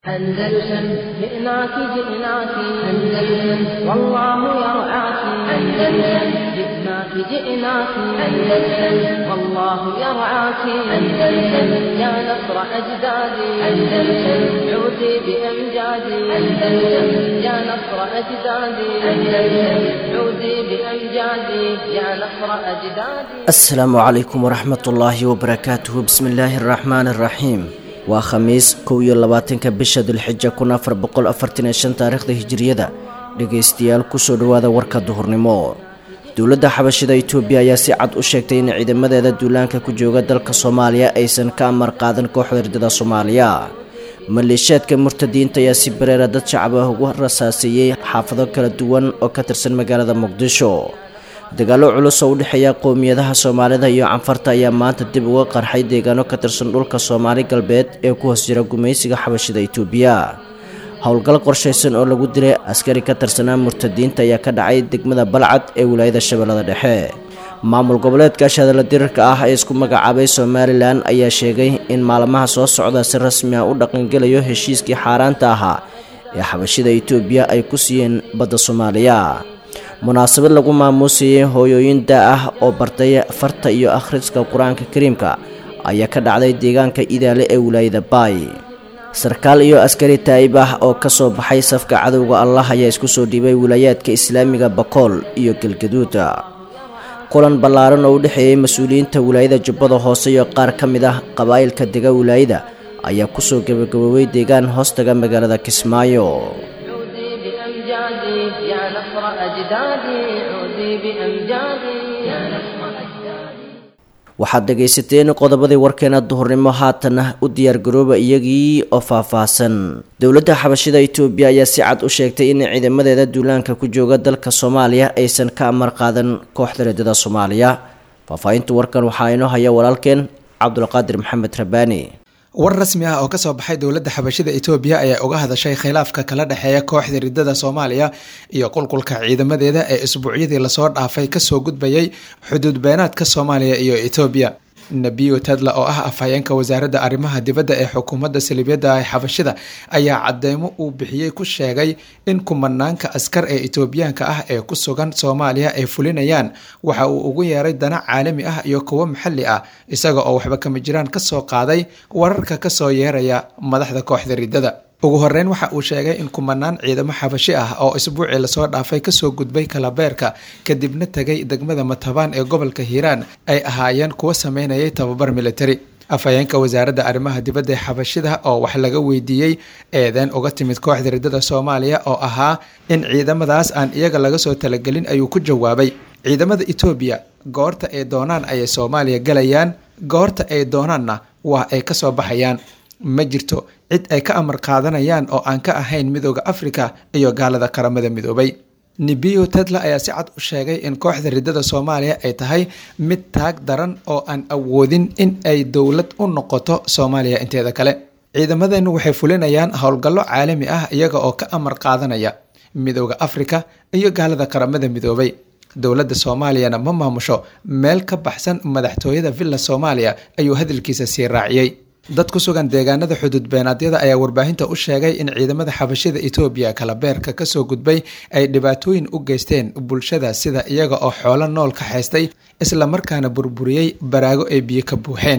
أندلسن جئناك جئناك أندلسن والله يرعاك أندلسن جئناك جئناك أندلسن والله يرعاك أندلسن يا نصر أجدادي أندلسن عودي بأمجادي أندلسن يا نصر أجدادي أندلسن عودي بأمجادي يا نصر أجدادي asalaamu calaykum waraxmat ullaahi wabarakaatuhu bismi illaahi araxmaani araxiim waa khamiis kow iyo labaatanka bisha dulxija kun afar boqol afartan iyo shan taariikhda hijiriyada dhegaystayaal kusoo dhowaada warka duhurnimo dowladda xabashida itoobiya ayaa si cad u sheegtay in ciidamadeeda duulaanka ku jooga dalka soomaaliya aysan ka amar qaadan kooxda ridada soomaaliya maleeshiyaadka murtadiinta ayaa si bareera dad shacab ah ugu rasaaseeyey xaafado kala duwan oo ka tirsan magaalada muqdisho dagaallo culus oo u dhexeeya qowmiyadaha soomaalida iyo canfarta ayaa maanta dib uga qarxay deegaano ka tirsan dhulka soomaali galbeed ee ku hoos jira gumaysiga xabashida itoobiya howlgal qorshaysan oo lagu dilay askari ka tirsanaa murtadiinta ayaa ka dhacay degmada balcad ee wilaayada shabeellada dhexe maamul goboleedka shadala dirirka ah ee isku magacaabay somalilan ayaa sheegay in maalmaha soo socda si rasmi ah u dhaqangelayo heshiiskii xaaraanta ahaa ee xabashida itoobiya ay ku siiyeen badda soomaaliya munaasabad lagu maamuusayay hooyooyin daa ah oo bartay farta iyo akhriska qur-aanka kariimka ayaa ka dhacday deegaanka idaale ee wilaayada baay sarkaal iyo askari taa'ib ah oo ka soo baxay safka cadowga allah ayaa isku soo dhiibay wilaayaadka islaamiga bakool iyo galgaduuda kulan ballaaran oo u dhexeeyey mas-uuliyiinta wilaayada jubbada hoose iyo qaar ka mid ah qabaa'ilka dega wilaayada ayaa kusoo gabagaboobay deegaan hoostaga magaalada kismaayo عودي بأمجادي يا نصر أجدادي عودي بأمجادي يا نصر أجدادي waxaad dhegaysateen qodobadii warkeena duhurnimo haatana u diyaargarooba iyagii oo faahfaahsan dowladda xabashida itoobiya ayaa si cad u sheegtay in ciidamadeeda duulaanka ku jooga dalka soomaaliya aysan ka amar qaadan kooxda reedada soomaaliya faahfaahinta warkan waxaa inoo haya walaalkeen cabdulqaadir maxamed rabaani war rasmi ah oo kasoo baxay dowladda xabashida etoobiya ayaa uga hadashay khilaafka kala dhexeeya kooxda ridada soomaaliya iyo qulqulka ciidamadeeda ee isbuucyadii lasoo dhaafay kasoo gudbayay xuduud beenaadka soomaaliya iyo etoobiya nebiyo tadla oo ah afhayeenka wasaaradda arrimaha dibadda ee xukuumadda saliibyada ee xabashida ayaa cadeymo uu bixiyey ku sheegay in kumanaanka askar ee etoobiyaanka ah ee ku sugan soomaaliya ay fulinayaan waxa uu ugu yeeray dana caalami ah iyo kuwo maxalli ah isaga oo waxba kama jiraan kasoo qaaday wararka kasoo yeeraya madaxda kooxda ridada ugu horeyn waxa uu sheegay in kumanaan ciidamo xabashi ah oo isbuucii lasoo dhaafay kasoo gudbay kalabeerka kadibna tegay degmada matabaan ee gobolka hiiraan ay ahaayeen kuwo sameynayay tababar militari afhayeenka wasaaradda arrimaha dibadda ee xabashida oo wax laga weydiiyey eedeen uga timid kooxda ridada soomaaliya oo ahaa in ciidamadaas aan iyaga laga soo talagelin ayuu ku jawaabay ciidamada etoobiya goorta ay doonaan ayay soomaaliya galayaan goorta ay doonaanna waa ay kasoo baxayaan ma jirto cid ay ka amar qaadanayaan oo aan ka ahayn midooda afrika iyo gaalada qaramada midoobay nebiyo tedla ayaa si cad u sheegay in kooxda ridada soomaaliya ay tahay mid taag daran oo aan awoodin in ay dowlad u noqoto soomaaliya inteeda kale ciidamadeennu waxay fulinayaan howlgallo caalami ah iyaga oo ka amar qaadanaya midooda afrika iyo gaalada qaramada midoobay dowladda soomaaliyana ma maamusho meel ka baxsan madaxtooyada villa soomaaliya ayuu hadalkiisa sii raaciyey dad ku sugan deegaanada xuduud beenaadyada ayaa warbaahinta u sheegay in ciidamada xabashida etoobiya kalabeerka kasoo gudbay ay dhibaatooyin u geysteen bulshada sida iyaga oo xoolo nool ka haystay isla markaana burburiyey baraago ay biyo ka buuxeen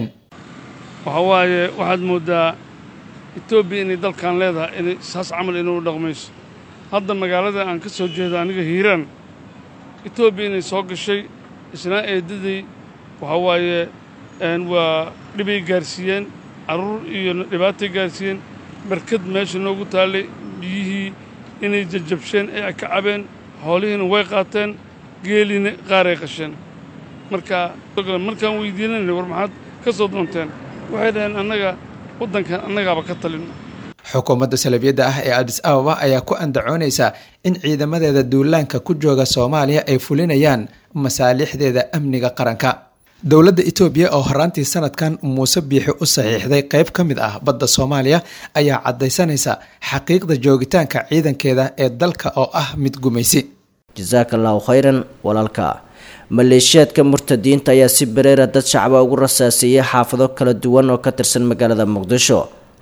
waxa waaye waxaad mooddaa etoobiya inay dalkan leedahay inay saas camal inuu dhaqmayso hadda magaalada aan ka soo jeedo aniga hiiraan etoobiya inay soo gashay isnaa eedaday waxa waaye waa dhibay gaarsiiyeen carruur iyo dhibaatay gaarsiiyeen barkad meesha noogu taallay biyihii inay jajabsheen ee ay ka cabeen xoolihiina way qaateen geeliina qaaray qasheen marka markaan weydiinanay war maxaad ka soo doonteen waxay dhaheen annaga waddankan annagaaba ka talino xukuumadda salabiyadda ah ee adis ababa ayaa ku andacoonaysa in ciidamadeeda duulaanka ku jooga soomaaliya ay fulinayaan masaalixdeeda amniga qaranka dowladda etoobiya oo horaantii sanadkan muuse biixi u saxiixday qeyb ka mid ah badda soomaaliya ayaa caddaysanaysa xaqiiqda joogitaanka ciidankeeda ee dalka oo ah mid gumaysi jasaaka allahu khayran walaalka maleeshiyaadka murtadiinta ayaa si bareera dad shacaba ugu rasaaseeyay xaafado kala duwan oo ka tirsan magaalada muqdisho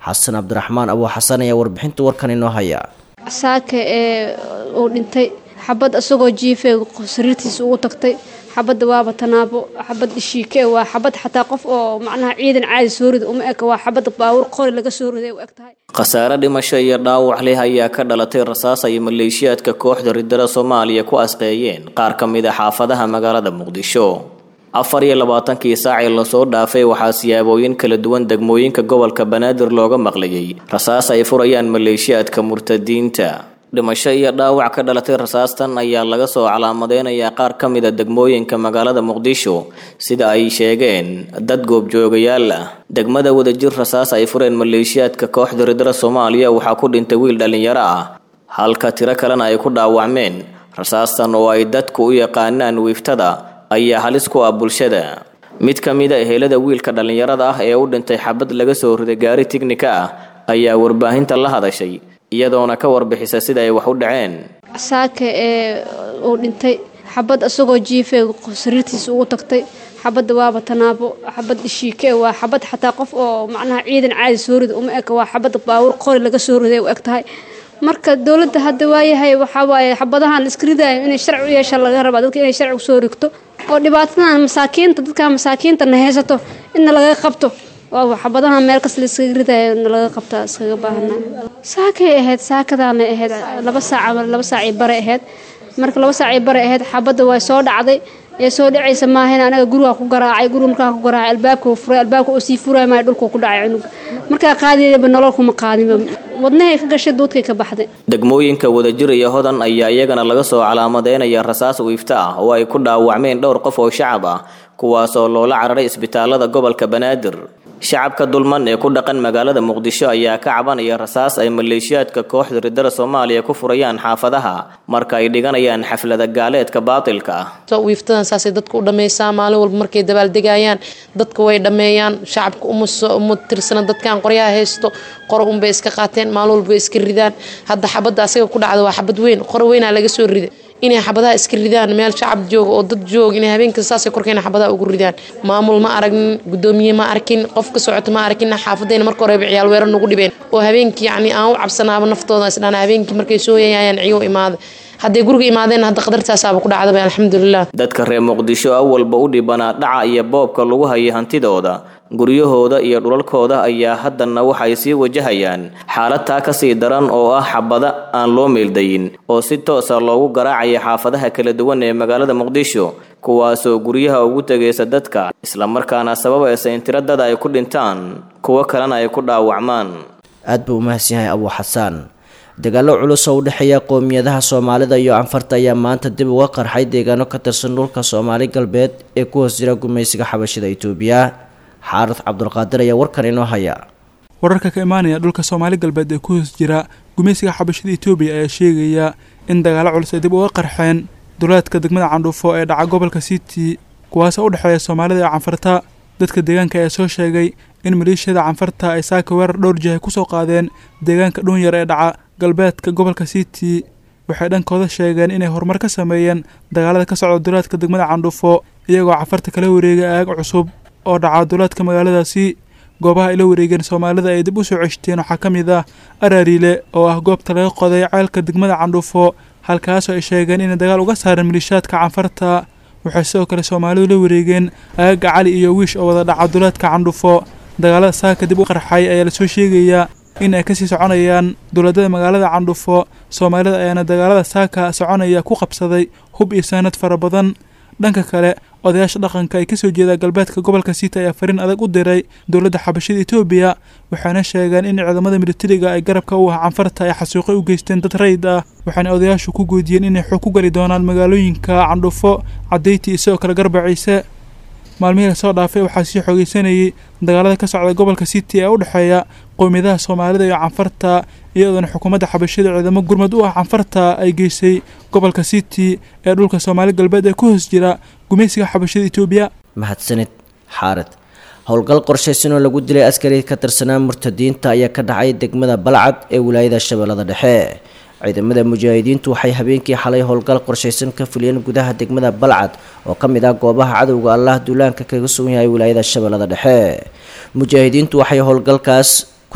xasan cabdiraxmaan abuu xasan ayaa warbixinta warkan inoo haya saaka ee uu dhintay xabad isagoo jiifay sariirtiisa ugu tagtay xabadda waaba tanaabo xabad ishiike waa xabad xataa qof oo macnaha ciidan caadi soo rida uma eg waa xabad baawur qori laga soo riday u eg tahay khasaare dhimasho iyo dhaawac leh ayaa ka dhalatay rasaas ay maleeshiyaadka kooxda ridada soomaaliya ku asqeeyeen qaar ka mid a xaafadaha magaalada muqdisho afar iyo labaatankii saacii lasoo dhaafay waxaa siyaabooyin kala duwan degmooyinka gobolka banaadir looga maqlayay rasaas ay furayaan maleeshiyaadka murtadiinta dhimasho iyo dhaawac ka dhalatay rasaastan ayaa laga soo calaamadeynayaa qaar ka mid a degmooyinka magaalada muqdisho sida ay sheegeen dad goobjoogayaal ah degmada wadajir rasaas ay fureen maleeshiyaadka kooxda ridada soomaaliya waxaa ku dhintay wiil dhallinyaro ah halka tiro kalena ay ku dhaawacmeen rasaastan oo ay dadku u yaqaanaan wiiftada ayaa halis ku ah bulshada mid ka mid a ehelada wiilka dhallinyarada ah ee u dhintay xabad laga soo riday gaari tignika ah ayaa warbaahinta la hadashay iyadoona ka warbixisa sida ay wax u dhaceen saaka ee uu dhintay xabad isagoo jiifay sariirtiisa ugu tagtay xabadda waaba tanaabo xabad ishiike waa xabad xataa qof oo macnaha ciidan caadi soo rida uma eg waa xabad baawur qori laga soo riday u eg tahay marka dowladda hadda waayahay waxaa waaye xabadahan la iska ridaayo inay sharci u yeesha laga rabaa dadka inay sharci usoo rigto oo dhibaatadan masaakiinta dadka masaakiinta na haysato inna laga qabto oo xabadahan meel kas la iskaga ridaayo na laga qabtaa iskaga baahanaa saakay ahayd saakadaanay ahayd laba saac laba saacii bare ahayd marka laba saacii bare ahayd xabadda way soo dhacday ee soo dhacaysa maahayn anaga guriga ku garaacay guriga markaa ku garaacay albaabka furay albaabka oo sii furay maayo dhulka ku dhacay cunuga markaa qaadiyaba nolol kuma qaadinba wadnahay ka gashay duudkay ka baxday degmooyinka wadajir iyo hodan ayaa iyagana laga soo calaamadeynaya rasaas wiifta ah oo ay ku dhaawacmeen dhowr qof oo shacab ah kuwaasoo loola cararay isbitaalada gobolka banaadir shacabka dulman ee ku dhaqan magaalada muqdisho ayaa ka cabanaya rasaas ay maleeshiyaadka kooxda ridada soomaaliya ku furayaan xaafadaha marka ay dhiganayaan xaflada gaaleedka baatilka ah wiiftadan saasay dadka u dhammaysaa maalin walba markay dabaaldegayaan dadka way dhammeeyaan shacabka uma tirsana dadkan qoryaha haysto qoro unbay iska qaateen maalin walba way iska ridaan hadda xabadda asaga ku dhacda waa xabad weyn qoro weynaa laga soo rida inay xabadaha iska ridaan meel shacab jooga oo dad jooga inay habeenkasta saasay korkeena xabadaha ugu ridaan maamul ma aragnin gudoomiye ma arkin qof ka socota ma arkin xaafadayna marka horeba ciyaal weerar nagu dhibeen oo habeenkii yacni aan u cabsanaaba naftooda isdhaan habeenkii markay soo yayayaan ciyo imaada hadday guriga imaadeen hadda qadartaasaaba ku dhacdaba alxamdulilah dadka reer muqdisho awalba u dhibanaa dhaca iyo boobka lagu hayay hantidooda guryahooda iyo dhulalkooda ayaa haddana waxay sii wajahayaan xaalad taa kasii daran oo ah xabada aan loo meeldayin oo si toosa loogu garaacaya xaafadaha kala duwan ee magaalada muqdisho kuwaasoo guryaha ugu tegaysa dadka islamarkaana sababaysa in tiro dada ay ku dhintaan kuwo kalena ay ku dhaawacmaan aad buu u mahadsan yahay abuu xasaan dagaallo culus oo u dhexeeya qowmiyadaha soomaalida iyo canfarta ayaa maanta dib uga qarxay deegaano ka tirsan dhulka soomaali galbeed ee ku hoos jira gumaysiga xabashida itoobiya xaarad cabdulqaadir ayaa warkan inoo haya wararka ka imaanaya dhulka soomaali galbeed ee ku hoos jira gumaysiga xabashada itoobiya ayaa sheegaya in dagaallo culus ay dib uga qarxeen duleedka degmada candhuufo ee dhaca gobolka city kuwaasoo u dhexeeya soomaalida iyo canfarta dadka deegaanka ayaa soo sheegay in maleeshiyada canfarta ay saaka weerar dhowr jihay kusoo qaadeen deegaanka dhuunyar ee dhaca galbeedka gobolka city waxay dhankooda sheegeen inay horumar ka sameeyeen dagaalada ka socda duleedka degmada candhuufo iyagoo canfarta kala wareegay aag cusub oo dhaca duleedka magaaladaasi goobaha ay la wareegeen soomaalida ay dib u soo ceshteen waxaa ka mid ah araariile oo ah goobta laga qoday ceelka degmada candhuufo halkaasoo ay sheegeen inay dagaal uga saareen maliishaadka canfarta waxay sidoo kale soomaalidu la wareegeen aagaga cali iyo wiish oo wada dhaca duleedka candhuufo dagaalada saaka dib u qarxay ayaa lasoo sheegayaa in ay kasii soconayaan dowladada magaalada candhuufo soomaalida ayaana dagaalada saaka soconaya ku qabsaday hub iyo saanad fara badan dhanka kale odayaasha dhaqanka ay kasoo jeeda galbeedka gobolka siita ayaa fariin adag u diray dowladda xabashada etoobiya waxaana sheegeen in ciidamada militariga ay garabka u ah canfarta ay xasuuqay u geysteen dad rayid ah waxaana odayaashu ku goodiyeen inay xoog ku gali doonaan magaalooyinka candhuufo cadayti iyo sidoo kale garbaciise maalmihii lasoo dhaafay waxaa sii xoogeysanayay dagaalada ka socda gobolka city ee u dhexeeya qowmiyadaha soomaalida iyo canfarta iyadoona xukuumadda xabashada ciidamo gurmad u ah canfarta ay geysay gobolka city ee dhulka soomaali galbeed ee ku hoos jira gumaysiga xabashada etoobiya mahadsanid xaarid howlgal qorshaysan oo lagu dilay askari ka tirsanaa murtadiinta ayaa ka dhacay degmada balcad ee wilaayada shabeellada dhexe ciidamada mujaahidiintu waxay habeenkii xalay howlgal qorshaysan ka fuliyeen gudaha degmada balcad oo ka mid ah goobaha cadowga allah duulaanka kaga sugan yahay wilaayada shabeellada dhexe mujaahidiintu waxay howlgalkaas ku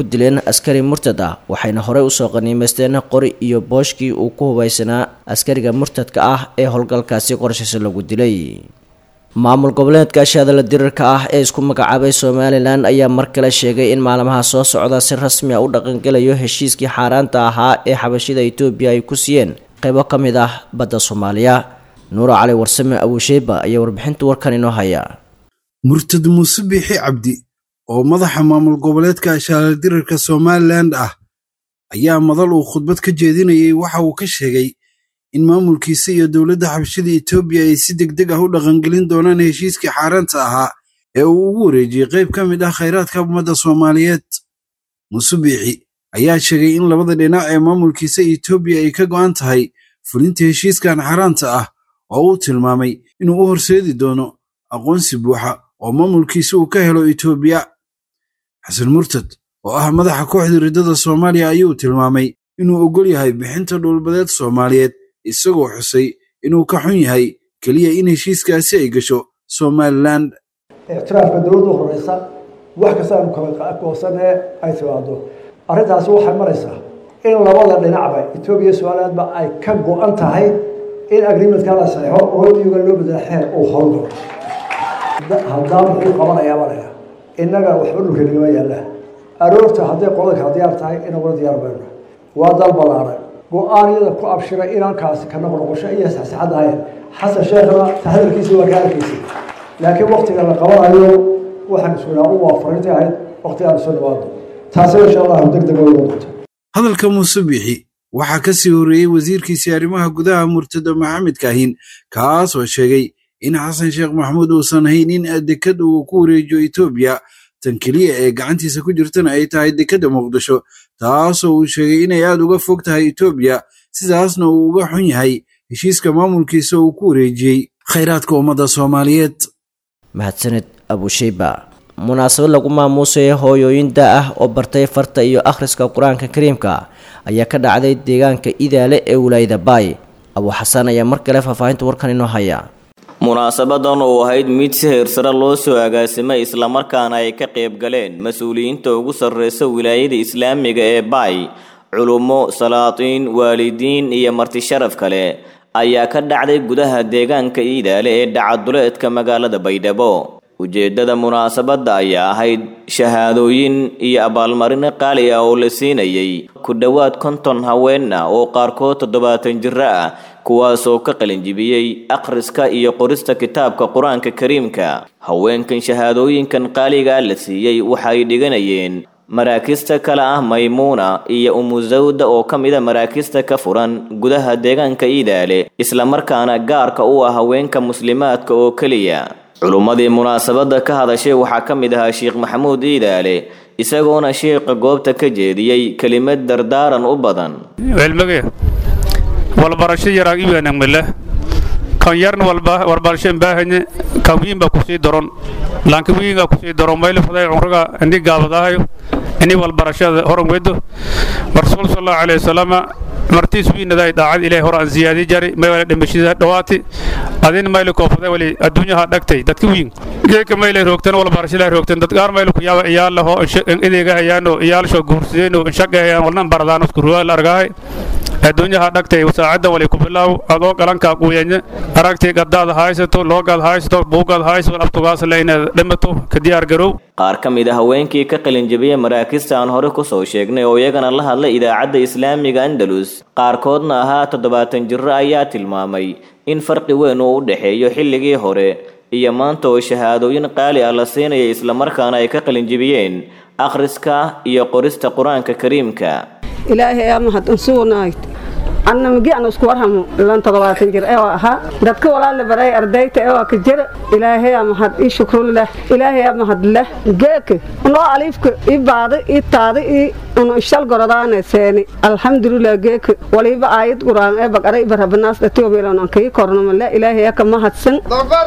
ku dileen askari murtad ah waxayna horey usoo qaniimaysteen qori iyo booshkii uu ku hubaysanaa askariga murtadka ah ee howlgalkaasi qorshiisa lagu dilay maamul goboleedka shaadala dirirka ah ee isku magacaabay somalilan ayaa mar kale sheegay in maalmaha soo socda si rasmi a u dhaqangelayo heshiiskii xaaraanta ahaa ee xabashida etoobiya ay ku siiyeen qaybo ka mid ah badda soomaaliya nuuro cali warsame abuusheyba ayaa warbixinta warkan inoo haya murtad muuse biixi cabdi oo madaxa maamul goboleedka shaadaldirirka somalilan ah ayaa madal uu khudbad ka jeedinayay waxa uu ka sheegay in maamulkiisa iyo dowladda xabashada etoobiya ay si deg deg ah u dhaqangelin doonaan heshiiskii xaaraanta ahaa ee uu ugu wareejiyey qayb ka mid ah khayraadka ummadda soomaaliyeed muuse biixi ayaa sheegay in labada dhinac ee maamulkiisa etoobiya ay ka go'an tahay fulinta heshiiskan xaaraanta ah oo uu tilmaamay inuu u horseedi doono aqoonsi buuxa oo maamulkiisa uu ka helo etoobiya xasan murtad oo ah madaxa kooxda riddada soomaaliya ayuu tilmaamay inuu oggol yahay bixinta dhulbadeed soomaaliyeed isagoo xusay inuu ka xun yahay keliya in heshiiskaasi ay gasho somalilan ictiraafka dowladda horeysa wax kasta aanu kala goosanee ay timaado arrintaasi waxay maraysaa in labada dhinacba etoobiya somalilandba ay ka go-an tahay in agreementka la saxeixo oo iyuga loo bedela xeer uu howlgalo haddaan muxuu qabanayaa malaya innaga waxba dhulka nagama yaallaa aroorta hadday qolada kala diyaar tahay inaguna diyaar bayno waa dal ballaaran go-aanyada ku abshiray inankaasi ka noqnoqosho iyo saxsaxad ahayn xasan sheekhna tahadalkiisa waa ka arkaysa laakiin waktiga la qabanayo waxaan iskunaa u waa fariintay ahayd waktigaan soo dhawaado taasina insha allahu deg deg way doonta hadalka muuse biixi waxaa ka sii horreeyey wasiirkiisii arrimaha gudaha murtado maxamed kaahin kaas oo sheegay in xasan sheekh maxamuud uusan hayn in dekad uu ku wareejiyo etoobiya tan keliya ee gacantiisa ku jirtana ay tahay dekadda muqdisho taasoo uu sheegay inay aad uga fog tahay etoobiya sidaasna uu uga xun yahay heshiiska maamulkiisa uu ku wareejiyey khayraadka ummadda soomaaliyeed mahadsaned abusheyba munaasabad lagu maamuusaya hooyooyin da ah oo bartay farta iyo akhriska qur-aanka kariimka ayaa ka dhacday deegaanka idaale ee wilaayada baay abuu xasan ayaa mar kale faahfaahinta warkan inoo haya munaasabadan oo ahayd mid si heersare loo soo agaasimay islamarkaana ay ka qayb galeen mas-uuliyiinta ugu sarreysa wilaayada islaamiga ee baay culummo salaatiin waalidiin iyo marti sharaf kale ayaa ka dhacday gudaha deegaanka iidaale ee dhacaduleedka magaalada baydhabo ujeeddada munaasabadda ayaa ahayd shahaadooyin iyo abaalmarino qaali ah oo la siinayay ku dhowaad konton haweenna oo qaarkood toddobaatan jiro ah kuwaasoo ka qalinjibiyey akhriska iyo qorista kitaabka qur-aanka kariimka haweenkan shahaadooyinkan qaaligaa la siiyey waxay dhiganayeen maraakista kale ah maymuuna iyo umusawda oo ka mida maraakista ka furan gudaha deegaanka iidaale islamarkaana gaarka u ah haweenka muslimaadka oo keliya culummadii munaasabadda ka hadashay waxaa ka mid ahaa sheekh maxamuud iidaale isagoona sheekha goobta ka jeediyey kelimad dardaaran u badan walbarasho yaraa iwanagmale kan yarna walbarasho baahanye kan wiinba kusii doron laanka wiinga kusii doron mayli faday cumriga ini gaabadahayo ini walbarashada horan wedo rasuul sallallahu alayhi wasallam martiis wiinaday daacad ilaahay hor aan ziyaadi jari may wala dhimashada dhawaati adin mayli koofaday wali adduunyaha dhagtay dadka wiin geeka mayli roogtan walbarashada roogtan dad gaar mayli ku yaaba iyaal laho idiga hayaano iyaal soo guursadeen shaqeeyaan walnan baradaan isku ruwaal argahay adduunyaha dhagtay saacadda wali ku bilaaw adoo galankaa quuyanyo aragtii gaddaad haysato loogaad haysato buugaad haysato abtugaas le inaad dhimato ka diyaar garow qaar ka mid a haweenkii ka qalinjabiyey maraakista aan hore ku soo sheegnay oo iyagana la hadlay idaacadda islaamiga andalus qaarkoodna ahaa toddobaatan jiro ayaa tilmaamay in farqi weyn uu u dhexeeyo xilligii hore iyo maanta oo shahaadooyin qaali ah la siinaya islamarkaana ay ka qalinjibiyeen akhriska iyo qorista qur-aanka kariimka ilaahay aa mahadsan sugnayd anna migi aan isku warhamo ilan toddobaatan jir ee waa ahaa dadka walaala baray ardayta ee waa ka jira ilaahay aa mahad ii shukruleh ilaahay aa mahad leh geeka noo aliifka ii baada ii taada ii unu ishal goradaane seeni alxamdulilah geeka waliba aayad quraan ee baqara ibarabanaas dhatiyobilan aan kii kornamale ilaahay aa ka mahadsan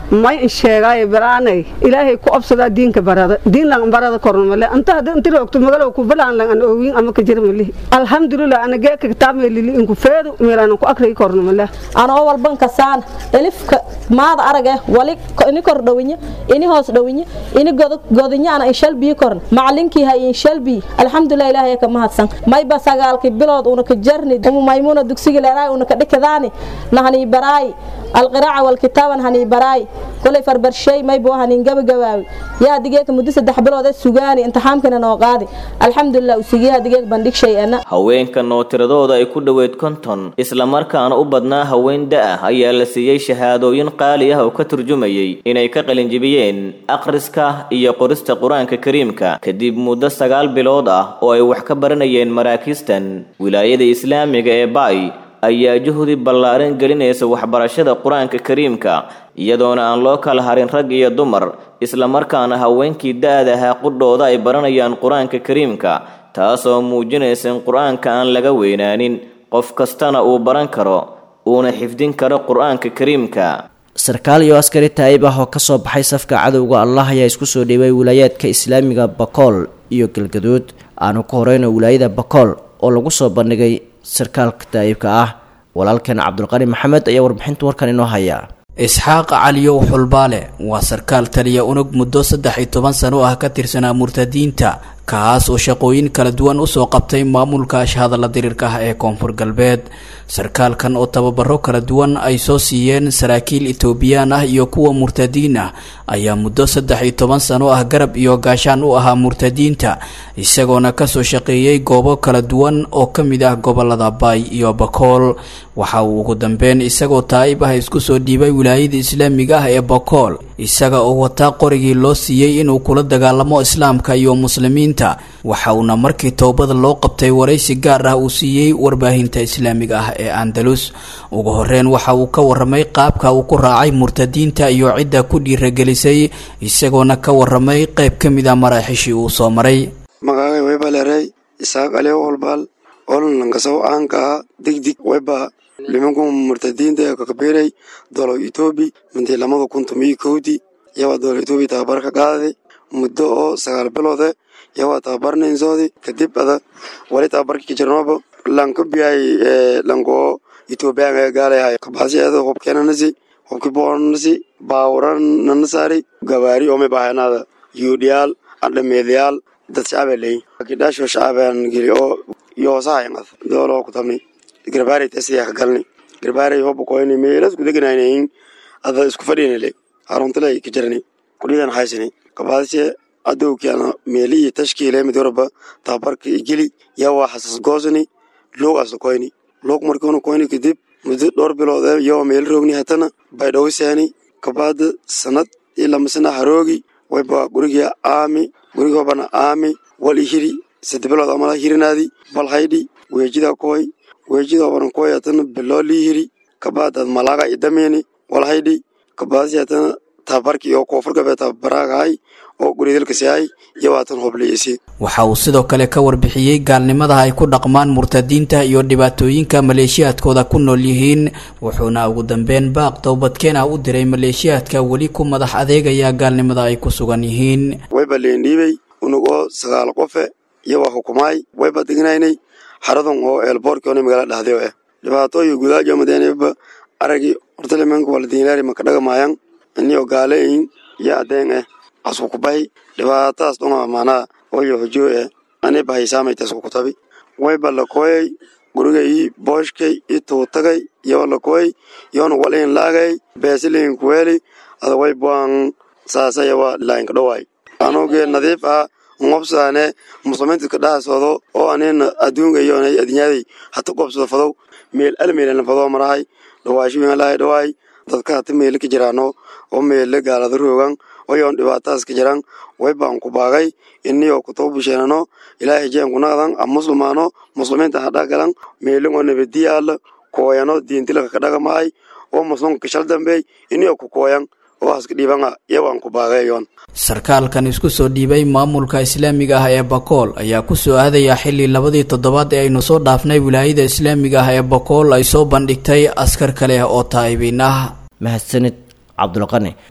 may in sheegaayo baraanay ilaahay ku obsadaa diinka barada diin lang barada korno male anta hadda inti roogto magalow ku bilaan lang an oogin ama ka jira malihi alxamdulilah ana geeka kitaab meelili inku feedu meelaan ku akriyi korno male anoo walban kasaan elifka maada arage wali ini kor dhawinye ini hoos dhawinye ini godinye ana inshal bii korn macalinkii hay inshal bii alxamdulilah ilaahay ka mahadsan mayba sagaalki bilood una ka jarni umu maymuna dugsiga leeraay una ka dhikadaani nahani baraay alqiraaca walkitaaban hani baraay kolay farbarshay maybo hanin gabagabaawi yaa digeeka muddo saddex bilood ee sugaani imtixaamkana noo qaadi alxamdulilah usigiyaa digeeg bandhig shay ana haweenkan oo tiradooda ay ku dhoweyd konton islamarkaana u badnaa haween da-ah ayaa la siiyey shahaadooyin qaali ah oo ka turjumayay inay ka qalinjibiyeen akhriska iyo qorista qur-aanka kariimka kadib muddo sagaal bilood ah oo ay wax ka baranayeen maraakiistan wilaayada islaamiga ee baay ayaa juhdi ballaaran gelinaysa waxbarashada qur-aanka kariimka iyadoona aan loo kala harin rag iyo dumar islamarkaana haweenkii da-da ahaa qudhooda ay baranayaan qur-aanka kariimka taasoo muujinaysa in qur-aanka aan laga weynaanin qof kastana uu baran karo uuna xifdin karo qur-aanka kariimka sarkaal iyo askari taa'ib ah oo kasoo baxay safka cadowga allah ayaa isku soo dhiibay wilaayaadka islaamiga bakool iyo galgaduud aanu ku horeyno wilaayada bakool oo lagu soo bandhigay sarkaalka taa'ibka ah walaalkan cabdulqani maxamed ayaa warbixinta warkan inoo haya isxaaq caliyow xulbaale waa sarkaal taliya unug muddo saddex iyo toban sano ah ka tirsanaa murtadiinta kaas oo shaqooyin kala duwan usoo qabtay maamulka ashhadalla diriirka ah ee koonfur galbeed sarkaalkan oo tababaro kala duwan ay soo siiyeen saraakiil etoobiyaan ah iyo kuwa murtadiin ah ayaa muddo saddex iyo toban sano ah garab iyo gaashaan u ahaa murtadiinta isagoona kasoo shaqeeyey goobo kala duwan oo ka mid ah gobolada baay iyo bakool waxa uu ugu dambeyn isagoo taa'ib ah isku soo dhiibay wilaayada islaamiga ah ee bakool isaga oo wataa qorigii loo siiyey inuu kula dagaalamo islaamka iyo muslimiinta waxa uuna markii toobada loo qabtay waraysi gaar ah uu siiyey warbaahinta islaamiga ah ee andalus ugu horeyn waxa uu ka waramay qaabka uu ku raacay murtadiinta iyo cidda ku dhiiragelisay isagoona ka waramay qayb ka mid a maraaxishii uu soo maray magacay waybalerey isaaq aliyo holbaal olnankasaw aanka ah digdig wayba limanku murtadiinta ee kakabiray dolo etoobi mintii lamada kun tomiyo kowdii yawaa dolo etoobi tababar ka qaaday muddo oo sagaal biloode yawaa tababarnaynsoodi kadib ada wali tababarki kijirnoba lanka biyay lanko etoobiyaanga gaalayahay kabasiada hubkeenanasi hubki boonasi baawuran nanasari gawaari ome bahanada yuudhiyaal adhameedyaal dad shacaba leeyin kidhaasho shacabaan geli oo yoosahaymad dooloo ku tabni garbaarey tasiya ka galni garbaarey hoba koyni meelas ku deganaynayin ada isku fadhinale haruntale ka jarani kudhidan haysani kabaadise adowkiana meeli iyo tashkiile mid warba tababarka igeli yawa xasas goosani loog asla koyni loog markuna koyni kadib muddo dhowr bilood yawa meel roogni hatana baydhowsani kabaada sanad iyo lamasana haroogi wayba guriga aami gurigobana aami wal ihiri sade bilood amala hirinaadi bal haydhi weejida koy weejidobana koy hatana biloo liihiri kabaadad malaga idameni wal haydhi kabaadasi hatana tababarki iyo koonfur gabeed tababaraagahay oo guridalkasihay iyo haatan hobliyeysi waxa uu sidoo kale ka warbixiyey gaalnimada ay ku dhaqmaan murtadiinta iyo dhibaatooyinka maleeshiyaadkooda ku nool yihiin wuxuuna ugu dambeyn baaq towbadkeen ah u diray maleeshiyaadka weli ku madax adeegaya gaalnimada ay ku sugan yihiin wayba leendhiibey unugoo sagaal qofe iyo waa hukumaay wayba degnaynay xaradan oo eelboorkiona magaalada dhahdew ah dhibaatooyi gudaajomadeenba aragii hortalimanka waladiinlaari maka dhagamayan inio gaaleyin iyo adeen ah askukubahi dhibaatadaas dhunga manaa oyo hojoo eh ani bahaysaameytas kukutabi wayba lakoyay gurigay booshkay i tuutagay iyo lakoy yoona waliin laagay beesiliin kuweeli ada waybuan saasayawa lainka dhowaay anugee nadiif ah ngobsaane muslimiinta ka dhahasoodo oo anina adduunka iyo adinyaday hata qobsado fadow meel almeelana fadoo marahay dhawaashiwin lahay dhawaay dadka hata meele ka jiraano oo meele gaalada roogan oyoon dhibaatadaas ka jiraan waybaan ku baagay iniyoo kutoba busheenano ilaahay jeen kunaqdan a muslimaano muslimiinta hadha galan meelingoo nabadiyaala kooyano diintilaka ka dhagamahay oo muslimka kashal dambeey iniyoo ku kooyan oo haska dhiibanga iyawaan ku baagayoon sarkaalkan isku soo dhiibay maamulka islaamiga ah ee bakool ayaa ku soo aadaya xilli labadii toddobaad ee aynu soo dhaafnay wilaayada islaamiga ah ee bakool ay soo bandhigtay askar kale oo taa'ibiin ah mahadsanid cabdulqani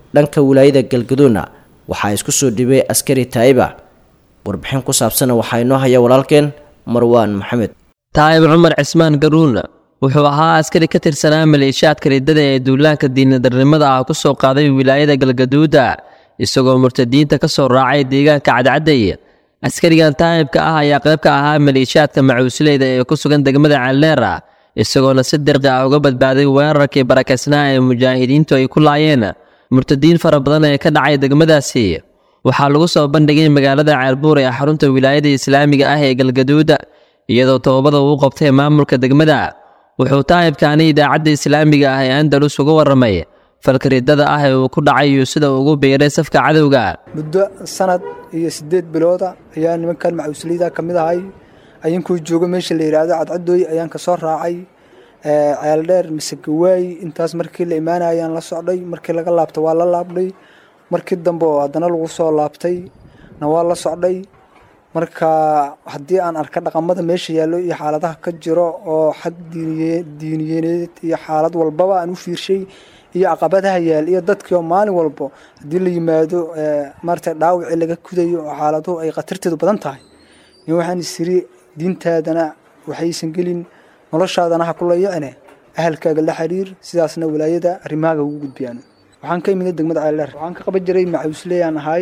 dhanka wilaayada galgaduudna waxaa isku soo dhibay askari taa'iba warbixin ku saabsana waxaa inoo haya walaalkeen marwaan maxamed taa'ib cumar cismaan garuuna wuxuu ahaa askari ka tirsanaa maleeshiyaadka riddada ee duulaanka diinadarnimada ah ku soo qaaday wilaayada galgaduuda isagoo murtadiinta ka soo raacay deegaanka cadcadday askarigan taa'ibka ah ayaa qayb ka ahaa maleeshiyaadka macuusleyda ee ku sugan degmada calleera isagoona si dirqi ah uga badbaaday weerarkii barakaysnaa ee mujaahidiintu ay ku laayeen murtadiin fara badan ee ka dhacay degmadaasi waxaa lagu soo bandhigay magaalada ceelbuur ee xarunta wilaayada islaamiga ah ee galgaduuda iyadoo toobada uu qabtay maamulka degmada wuxuu taa'ibkaani idaacadda islaamiga ah ee andalus uga warramay falka riddada ah ee uu ku dhacay iyo sida uu ugu biiray safka cadowga muddo sanad iyo siddeed bilooda ayaa nimankan macuusliyada ka mid ahay ayankuu joogo meesha la yidhaahdo cadcadooy ayaan kasoo raacay ceeldheer mise gawaay intaas markii la imaanaya ayaan la socday markii laga laabta waa la laabnay markii dambe oo haddana lagu soo laabtay na waa la socday marka haddii aan arka dhaqamada meesha yaallo iyo xaaladaha ka jiro oo xag diiniyaneed iyo xaalad walbaba aan u fiirshay iyo caqabadaha yaal iyo dadkii oo maalin walbo haddii la yimaado maarata dhaawacii laga kudayo oo xaaladuhu ay khatarteedu badan tahay in waxaan isiri diintaadana waxaysan gelin noloshaadana ha kula yicine ahalkaaga la xiriir sidaasna walaayada arrimahaaga ugu gudbiyaan waxaan ka imida degmada ceeldheer waxaan ka qaban jiray macuusleyaan ahay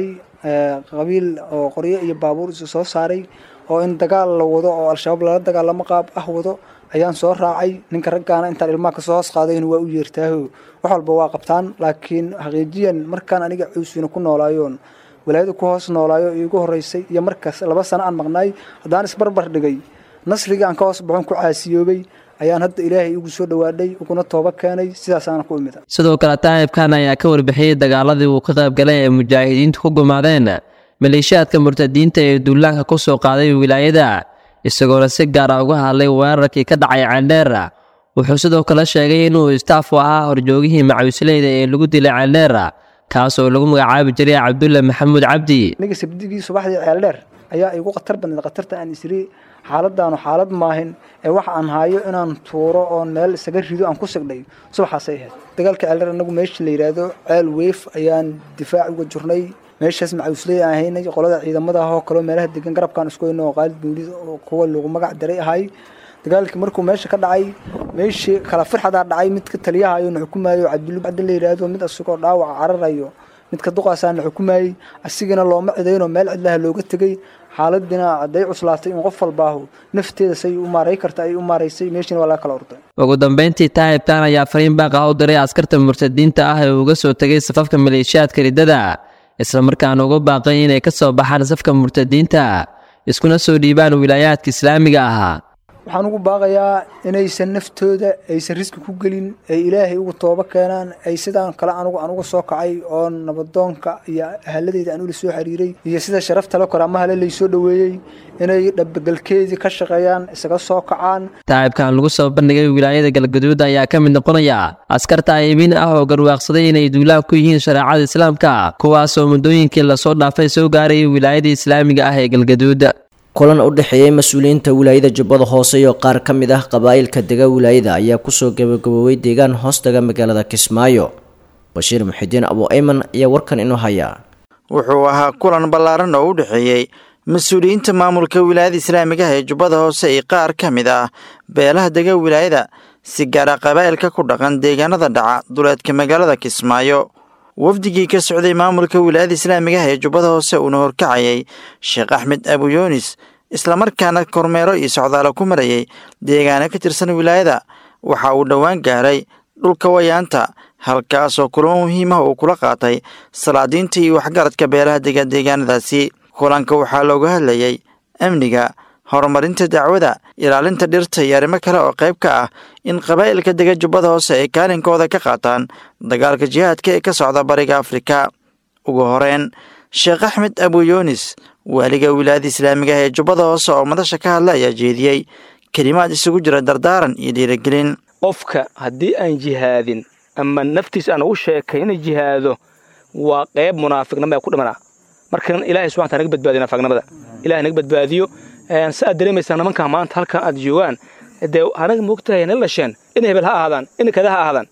qabiil oo qoryo iyo baabuur isu soo saaray oo in dagaal la wado oo al-shabaab lala dagaalamo qaab ah wado ayaan soo raacay ninka raggaana intaan ilmaha kasoo hoos qaadayna waa u yeertaaho wax walba waa qabtaan laakiin xaqiijiyan markaan aniga cuusina ku noolaayoon walaayada ku hoos noolaayo iigu horeysay iyo markaas laba sano aan maqnaay haddaan isbarbar dhigay nasriga aan ka hoos baxon ku caasiyoobay ayaan hadda ilaahay igu soo dhawaadhay uguna tooba keenay sidaasaana ku imida sidoo kale taa'ibkan ayaa ka warbixiyey dagaaladii uu ka qaybgalay ee mujaahidiintu ku gumaadeen maleeshiyaadka murtadiinta ee duulaanka ku soo qaaday wilaayada isagoona si gaara uga hadlay weerarkii ka dhacay ceeldheera wuxuu sidoo kale sheegay inuu istaaf u ahaa horjoogihii macuusleyda ee lagu dilay ceeldheera kaas oo lagu magacaabi jiray cabdulle maxamuud cabdi aniga sabdigii subaxdii ceeldheer ayaa igu khatar badneed khatarta aan isiri xaaladaanu xaalad maahin ee waxa aan haayo inaan tuuro oon meel isaga rido aan ku sigdhay subaxaasay ahayd dagaalka ceeldheer anagu meesha la yidhaahdo ceel weef ayaan difaac uga jirnay meeshaas macuusley aan haynay qolada ciidamada ah oo kaleo meelaha degan garabkaan isku hayno oo qaalid buulid oo kuwa lagu magac daray ahay dagaalkii markuu meesha ka dhacay meeshii kala firxadaa dhacay midka taliyahayo na xukumaayo cabdulli cabdi la yidhaahdo mid asigoo dhaawaca cararayo midka duqaasaa na xukumayey asigana looma cidaynoo meel cidlaha looga tegey xaaladina hadday cuslaatay in qof walbaahu nafteeda say u maaray karta ay u maaraysay meeshiina waa laga kala orday ugu dambeyntii taa'ibkan ayaa fariin baaqa u diray askarta murtadiinta ah ee uga soo tegay safafka maleeshiyaadka riddada islamarkaana uga baaqay inay ka soo baxaan safka murtadiinta iskuna soo dhiibaan wilaayaadka islaamiga ahaa waxaan ugu baaqayaa inaysan naftooda aysan riski ku gelin ay ilaahay ugu toobo keenaan ay sidaan kale anugu aan uga soo kacay oo nabadoonka iyo ahaladeyda aan ula soo xiriiray iyo sida sharafta la kor ama hale laysoo dhoweeyey inay dhabagalkeedii ka shaqeeyaan isaga soo kacaan taa'ibkan lagu soo bandhigay wilaayada galgaduud ayaa ka mid noqonaya askar taa'ibiin ah oo garwaaqsaday inay duulaan ku yihiin shareecada islaamka kuwaasoo muddooyinkii lasoo dhaafay soo gaarayay wilaayada islaamiga ah ee galgaduud kulan u dhexeeyey mas-uuliyiinta wilaayada jubbada hoose iyo qaar ka mid ah qabaa'ilka dega wilaayada ayaa kusoo gabagaboobay deegaan hoostaga magaalada kismaayo bashiir muxidiin abu ayman ayaa warkan inoo hayaa wuxuu ahaa kulan ballaaran oo u dhexeeyey mas-uuliyiinta maamulka wilaayada islaamigaha ee jubbada hoose iyo qaar ka mid ah beelaha dega wilaayada si gaara qabaa'ilka ku dhaqan deegaanada dhaca duleedka magaalada kismaayo wafdigii ka socday maamulka wilaayada islaamigaha ee jubbada hoose uuna horkacayay sheekh axmed abuyoonis islamarkaana kormeero iyo socdaalo ku marayay deegaano ka tirsan wilaayada waxa uu dhowaan gaaray dhulka wayaanta halkaasoo kulamo muhiimah uu kula qaatay salaadiinta iyo waxgaradka beelaha dega deegaanadaasi kulanka waxaa looga hadlayay amniga horumarinta dacwada ilaalinta dhirta iyo arrimo kale oo qayb ka ah in qabaa'ilka dega jubbada hoose ay kaalinkooda ka qaataan dagaalka jihaadka ee ka socda bariga afrika ugu horeyn sheekh axmed abuyoonis waaliga wilaayada islaamigaah ee jubbada hoose oo madasha ka hadla ayaa jeediyey kelimaad isugu jira dardaaran iyo dhiirigelin qofka haddii aan jihaadin ama naftiis aan ugu sheekayna jihaado waa qayb munaafiqnimo ee ku dhimanaa markan ilahay subxana taala naga badbaadiyo naafiqnimada ilahay naga badbaadiyo si aad dareemaysaa nimankaa maanta halkan aad joogaan dee anaga moogtahay nala dhasheen inay hebel ha ahaadaan inay kada ha ahaadaan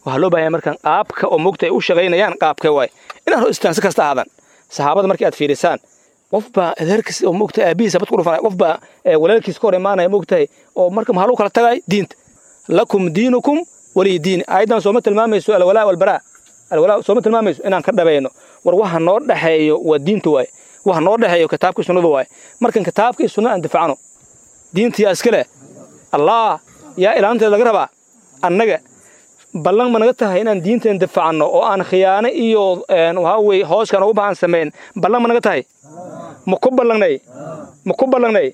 waxaa loo baahanya markaan qaabka oo mogta ay u shaqaynayaan qaabkee waay inaan hor istaansi kasta aadan saxaabada markii aad fiirisaan qof baa adeerkiis oo mogta aabihiisa bad ku dhufanaya qof baa walaalkiis ka hor imaanaya mogtahay oo marka maxaa lagu kala tagay diinta lakum diinukum waliy diini aayaddan sooma tilmaamayso alwalaa walbaraa alwalaa sooma tilmaamayso inaan ka dhabayno war waxa noo dhexeeyo waa diinta waaye waxa noo dhexeeyo kitaabkii sunnada waaye markan kitaabkii sunnada aan difacno diinta yaa iska leh allah yaa ilaalinteeda laga rabaa annaga ballan ma naga tahay inaan diinteen difacno oo aan khiyaano iyo waxaa weye hooskaan ugu bahan samayn ballan ma naga tahay ma ku ballangnay ma ku ballangnay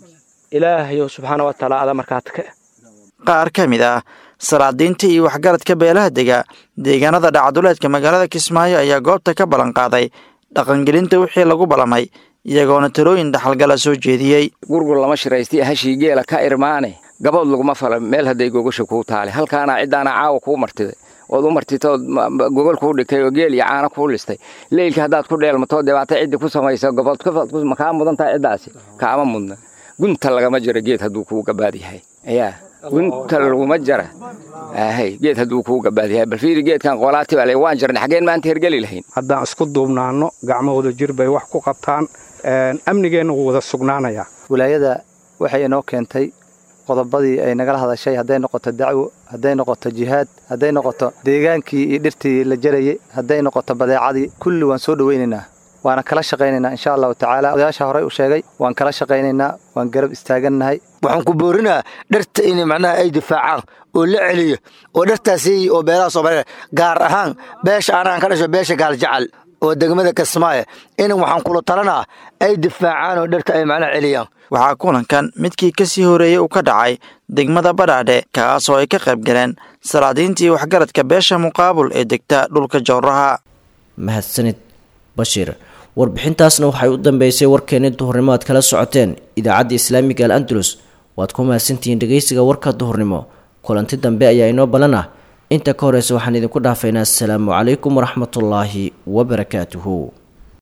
ilaahayo subxaana wa tacaala ada markaad ka qaar ka mid ah salaadiinta iyo waxgaradka beelaha dega deegaanada dhacduleedka magaalada kismaayo ayaa goobta ka ballan qaaday dhaqangelinta wixii lagu ballamay iyagoona talooyin dhaxalgala soo jeediyey gurgur lama shiraystay hashii geela ka irmaane gabood laguma fala meel hadday gogasha kuu taale halkaana ciddaana caawa kuu martiday ood u martitood gogol kuu dhigtay oo geel iyo caano kuu listay leylka haddaad ku dheelmatoo dhibaato ciddi ku samaysa gobood ma kaa mudan tahay ciddaasi kaama mudna gunta lagama jiro geed hadduu kuu gabaad yahay yaa gunta laguma jara ahay geed hadduu kuu gabaad yahay bal fiiri geedkan qolaati baa le waan jirnay xaggeen maanta hergeli lahayn haddaan isku duubnaanno gacmahooda jir bay wax ku qabtaan amnigeenna wuu wada sugnaanayaa wilaayada waxay inoo keentay qodobadii ay nagala hadashay hadday noqoto dacwo hadday noqoto jihaad hadday noqoto deegaankii iyo dhirtii la jarayay hadday noqoto badeecadii kulli waan soo dhowaynaynaa waana kala shaqaynaynaa insha allahu tacaala odayaasha horey u sheegay waan kala shaqaynaynaa waan garab istaagannahay waxaan ku boorinaa dharta in macnaha ay difaacaan oo la celiyo oo dhartaasi oo beelaha soomaaliya gaar ahaan beesha anaan ka dhasho beesha gaaljacal oo degmada kismaayo in waxaan kula talanaa ay difaacaan oo dharta ay macnaha celiyaan waxaa kulankan midkii ka sii horeeyey uu ka dhacay degmada badhaadhe kaasoo ay ka qayb galeen salaadiintii waxgaradka beesha muqaabul ee degta dhulka jowraha mahadsanid bashiir warbixintaasna waxay u dambeysay warkeeni duhurnimo aad kala socoteen idaacadda islaamiga al andalus waad ku mahadsantihiin dhegeysiga warka duhurnimo kulanti dambe ayaa inoo ballan ah inta ka horeysa waxaan idinku dhaafaynaa asalaamu calaykum waraxmatullaahi wabarakaatuhu